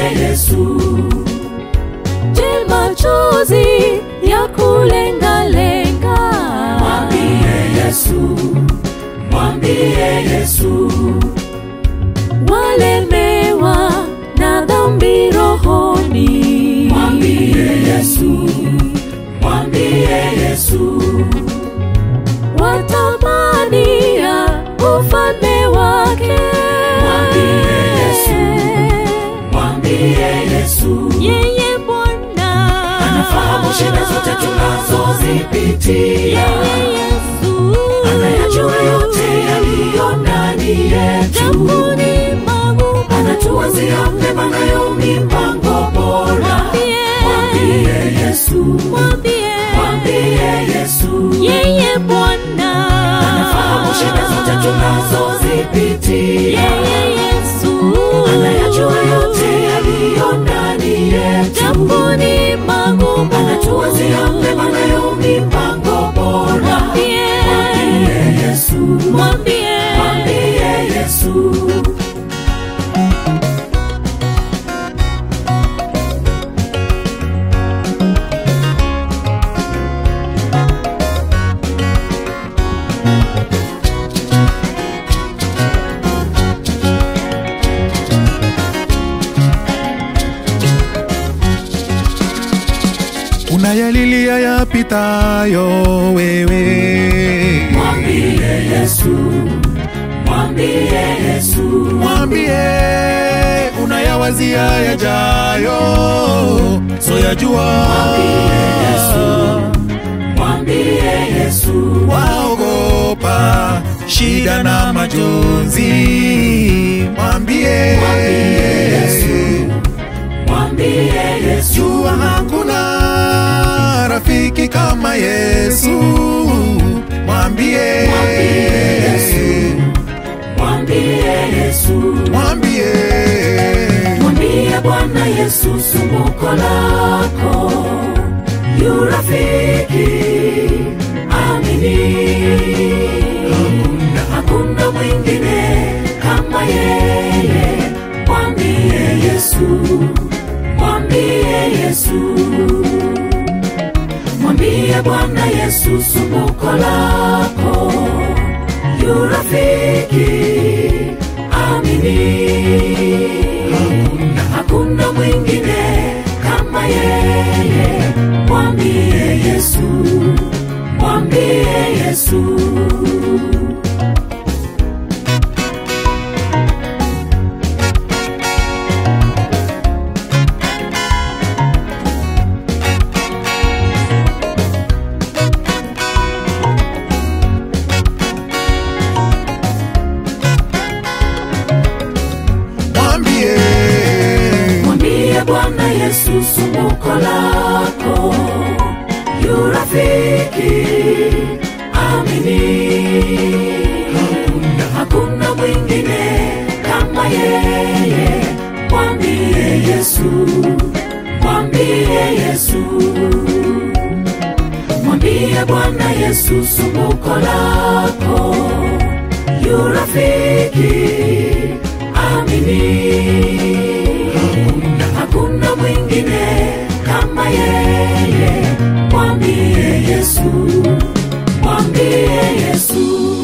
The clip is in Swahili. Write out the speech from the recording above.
Yesu, Je, machozi ya kulengalenga mwambie Yesu, mwambie Yesu, walemewa na dhambi rohoni mwambie Yesu, mwambie Yesu, watamania ufalme wake Mwambie Yesu. mwambie Yesu, yeye Bwana anafahamu shida zote tunazozipitia, yeye Yesu anayajua yote yaliyo ndani yetu, Jambuni magumu anatuwazia mema nayo mipango bora. Mwambie Yesu, mwambie mwambie Yesu, yeye Bwana anafahamu shida zote tunazozipitia, yeye Yesu anayajua yote yaliyo ndani yetu, Jambuni magumu anatuwazia mema nayo mipango bora. mwambie Mwambie Yesu, mwambie mwambie Yesu. unayalilia yapitayo wewe Mwambie Yesu, mwambie Yesu, mwambie unayawazia yajayo soyajua mwambie Yesu, waogopa shida na majonzi mwambie mwambie Yesu, jua hakuna rafiki kama yesu mwambie mwambie Yesu, mwambie mwambie Bwana Yesu sumbuko lako, yu rafiki amini, hakuna mwingine kama yeye. Mwambie Yesu, mwambie Yesu, mwambie Bwana Yesu sumbuko lako, yu rafiki amini, hakuna mwingine kama yeye. Mwambie Yesu, mwambie Yesu. mwambie Mwambie Bwana Yesu sumbuko lako, yu rafiki amini, hakuna mwingine kama yeye. Mwambie Yesu, mwambie Yesu, mwambie Bwana Yesu sumbuko lako, yu rafiki amini hakuna mwingine kama yeye. Mwambie Yesu, mwambie Yesu.